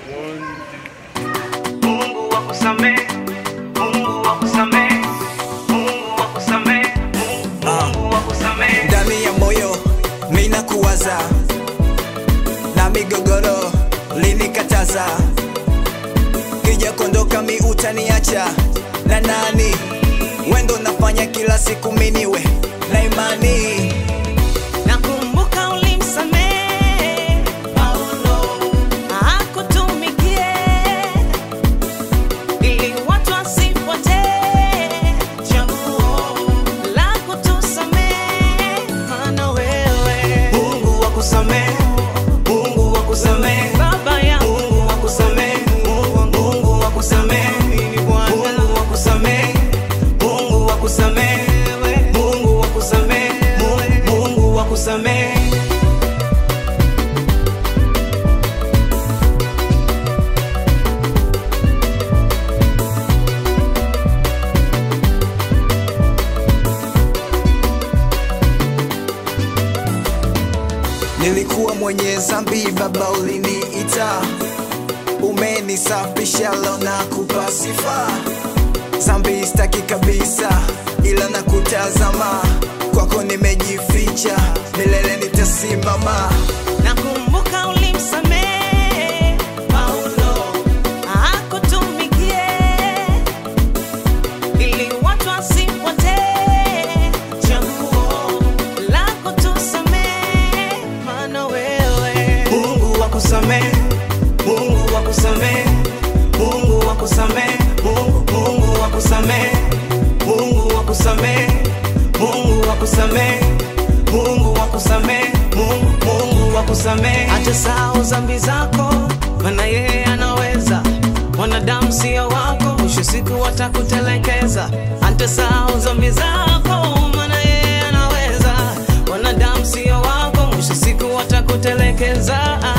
Mungu wakusamehe, Mungu wakusamehe, Mungu wakusamehe, Mungu wakusamehe. ndani ya moyo mina kuwaza na migogoro linikataza kija kondoka mi utaniacha na nani wendo nafanya kila siku miniwe na imani Nakumbuka ulimsamehe Paulo akutumikie ili watu wasipotee. Chaguo la kutusamehe, maana wewe Mungu wakusamehe, Mungu wakusamehe, Baba yangu Mungu wakusamehe, Mungu wakusamehe, Mungu wakusamehe, Mungu wakusamehe, Mungu wakusamehe, Mungu wakusamehe. nilikuwa mwenye zambi baba uliniita umenisafisha leo na kupa sifa zambi staki kabisa ila na kutazama kwako nimejificha milele nitasimama Nakumbuka ulimsamehe Paulo akutumikie ili watu wasipotee. Chaguo la kutusamehe, maana wewe Mungu wakusamehe, Mungu wakusamehe, Mungu wakusamehe, Mungu Mungu wakusamehe, Mungu wakusamehe, Mungu wakusamehe, Mungu wakusamehe, Mungu Mungu wakusamehe. hata sahau dhambi zako, maana yeye anaweza. Wanadamu sio wako, mwisho siku watakutelekeza. Hata sahau dhambi zako, maana yeye anaweza. Wanadamu sio wako, mwisho siku watakutelekeza.